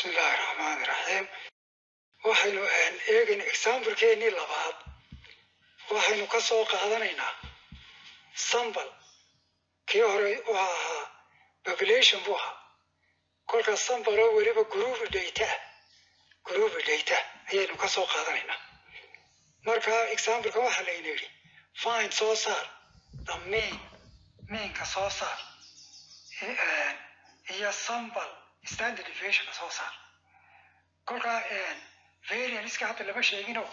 bismi illaahi raxmaani raxiim waxaynu eegayna examblekeenii labaad waxaynu ka soo qaadanaynaa sambal kii hore u ahaa population buu ahaa kolkaas sambaloo weliba gruubi data gruubi data ayaynu ka soo qaadanaynaa marka exambleka waxaa layna yidhi fine soo saar the main mainka soo saar iyo sambal standard deviationka soo saar kolkaa varianska hadda lama sheegino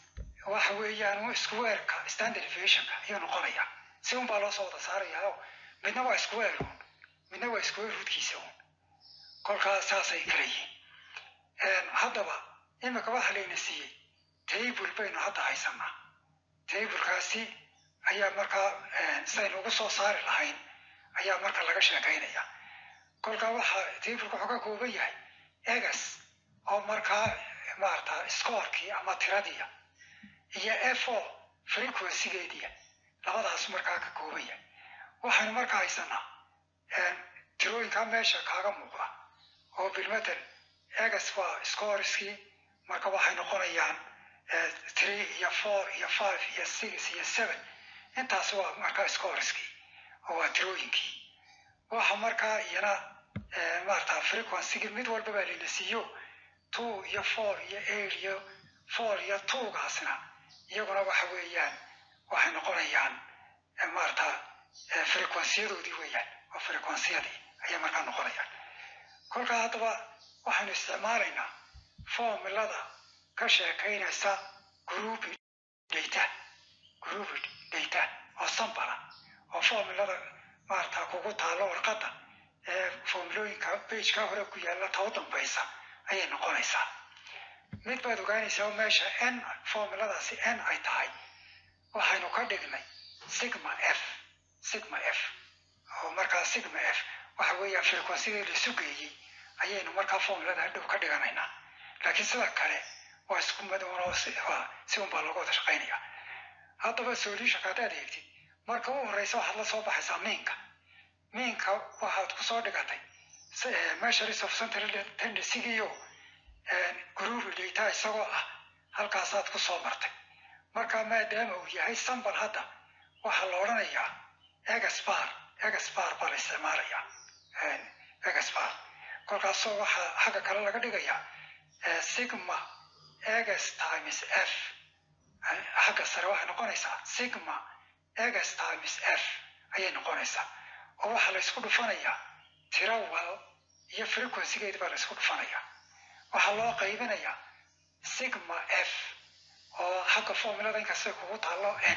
waxa weeyaan squareka standard deviationka ayuu noqonaya si un baa loo soo wada saarayaa oo midna waa square un midna waa square rootkiisa un kolkaa saasay kala yihiin haddaba imika waxa layna siiyey table baynu hadda haysanaa tablekaasi ayaa markaa sidaynu ugu soo saari lahayn ayaa marka laga sheekaynaya kolkaa waxaa tableka wuxuu ka kooban yahay egas oo markaa maarata scorekii ama tiradiia iyo fo frequencygeediia labadaas markaa ka kooban yahay waxaynu markaa haysanaa tirooyinkaa meesha kaaga muuqda oo bilmatel egas waa scoreskii marka waxay noqonayaan three iyo four iyo five iyo six iyo seven intaas waa markaa scoreskii oo waa tirooyinkii waxa markaa iyana maarata frequencygii mid walba baa layna siiyo two iyo four iyo eight iyo four iyo twogaasna iyaguna waxa weeyaan waxay noqonayaan maarata frequencyyadoodii weeyaan oo frequenciyadii ayay markaa noqonayaan kolkaa haddaba waxaynu isticmaalaynaa formulada ka sheekaynaysa group data group data oo sambala oo formulada maarata kugu taalo warqadda ee formulooyinka bageka hore ku yaalla ta u dambaysa ayay noqonaysaa mid baad ogaanaysaa oo meesha n formuladaasi n ay tahay waxaynu ka dhignay sigma f sigma f oo markaa sigma f waxa weeyaan frequencyadii la sugeeyey ayaynu markaa formulada hadhow ka dhiganaynaa laakiin sida kale waa isku madoonoo si unbaa looga wada shaqaynaya haddaba solutionka haddaad eegtid marka u horeysa waxaad la soo baxaysaa miinka miinka waxaad kusoo dhigatay measures of central tendencygiyo group data isagoo ah halkaasaad kusoo martay marka maadaama uu yahay sambal hadda waxaa la odhanayaa egaspar egaspar baa la isticmaalayaa egaspar kolkaasoo waxaa xagga kale laga dhigayaa sigma egas times f xagga sare waxay noqonaysaa sigma egas times f ayay noqonaysaa oo waxaa la ysku dhufanayaa tiro wal iyo frequencygeedi baa la ysku dhufanayaa waxaa loo qaybinayaa sigma f oo xagga formulada inkastay kugu taalo n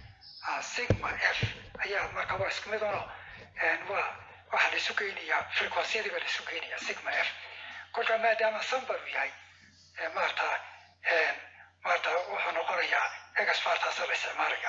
sigma f ayaa marka waa isku mid ono waa waxaa la isu geynayaa frequencyadii baa la isu geynayaa sigma f kolka maadaama sambar uu yahay maarata maarata wuxuu noqonayaa egaspartaasa la isticmaalaya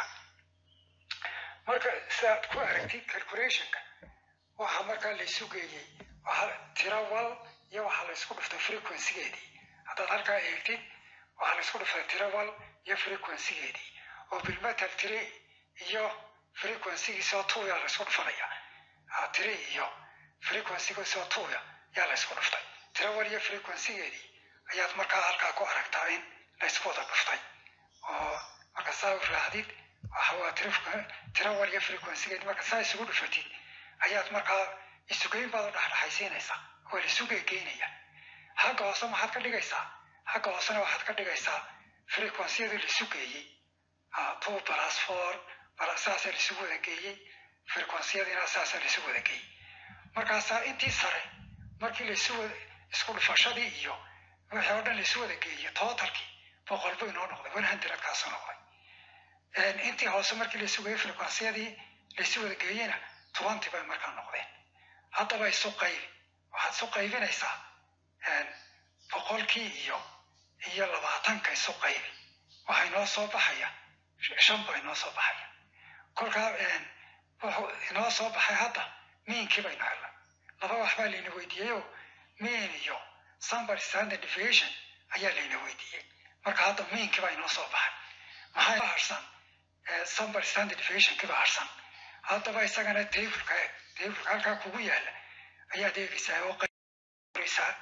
marka sidaad ku aragtid calculationka waxaa markaa la isu geeyey tiro wal iyo waxaa la isku dhuftay frequencygeedii haddaad halkaa eegtid waxaa la isku dhuftay tiro wal iyo frequencygeedii oo bilmetal tiri iyo frequencygiisoo tuuya la isku dhufanaya tiri iyo frequencygiisoo tuuya yaa la isku dhuftay tiro wal iyo frequencygeedii ayaad markaa halkaa ku aragtaa in la isku wada dhuftay oo marka saa u raacdid waxawaa tiro wal iyo frequencygeedii marka saa isugu dhufatid ayaad markaa isugeyn baad u dhexdhexaysiinaysaa waa la isu geegeynaya xagga hoose maxaad ka dhigaysaa xagga hoosena waxaad ka dhigaysaa frequencyadii la isu geeyey two plus four saasaa la isugu wada geeyey frequencyadiina saasaa la isugu wada geeyey markaasaa intii sare markii laisu isku dhufashadii iyo wixii oo dhan laisu wada geeyey totalkii boqol buu inoo noqday one hundred kaasu noqday intii hoose markii laisu geeyey frequencyadii laisu wada geeyeyna twenty bay markaa noqdeen haddaba isu qaybi waxaad isu qaybinaysaa boqolkii iyo iyo labaatanka isu qaybi waxaa inoo soo baxaya shan baa inoo soo baxaya kolkaa wuxuu inoo soo baxay hadda miinkii baynu helnay laba wax baa layna weydiiyeyoo miin iyo sambar standard deviation ayaa layna weydiiyey marka hadda miinkii baa inoo soo baxay maxaa harsan sambar standard deviationkii baa harsan haddaba isagana tableka tableka halkaa kugu yaala ayaad eegaysaa oo qoraysaa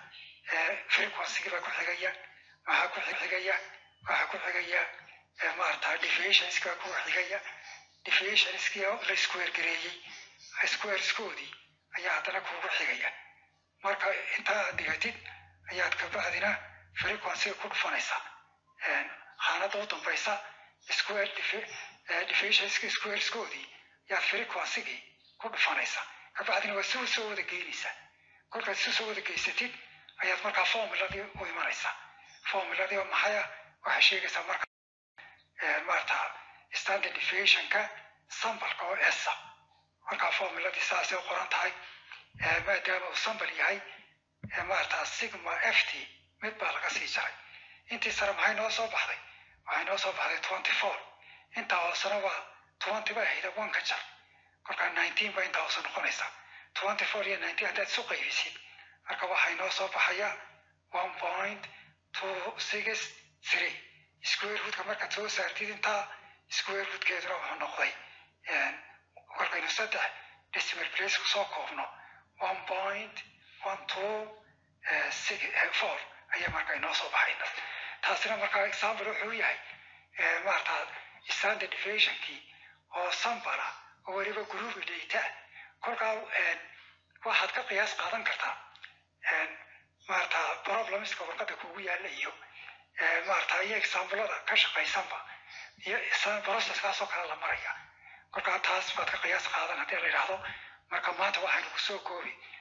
frequency baa ku xigaya waxaa ku xigaya waxaa ku xigaya maarata deviationska baa ku xigaya deviationskii la square gareeyey squareskoodii ayaa haddana kugu xigaya marka intaa aad dhigatid ayaad kabacdina frequencyga ku dhufanaysaa xaanada u dambaysa square deviationska squareskoodii ayaad frequencygii ku dhufanaysaa kabacdina waa si soo wada geynaysaa kolkaad si soo wada geysatid ayaad markaa formuladii u imanaysaa formuladii oo maxaya waxay sheegaysaa marka maarata standard deviationka sambalka oo esa markaa formuladii saasay u qoran tahay maadaama uu sambal yahay maarata sigma f t mid baa laga sii jaray intii sare maxay noo soo baxday waxay noo soo baxday twenty four intaa hoosena waa twenty ba ahayda one ka jar kolkaa nineteen ba intaa hoose noqonaysaa twenty four iyo nineteen haddaad isu qaybisid marka waxay noo soo baxaya one point two six three square roodka markaad soo saartid intaa square roodkeeduna wuxuu noqday kolkaynu saddex decimal place kusoo koobno one point one two six four ayaa marka inoo soo baxayna taasina markaa example wuxuu yahay maarata standard deviationkii oo sambala oo weliba group data kolkaa waxaad ka qiyaas qaadan kartaa maarata problemska warqada kugu yaala iyo maarata iyo examplada ka shaqaysanba iyo processkaasoo kale la maraya kolkaa taas baad ka qiyaas qaadan haddii la yidhaahdo marka maanta waxaynu kusoo koobi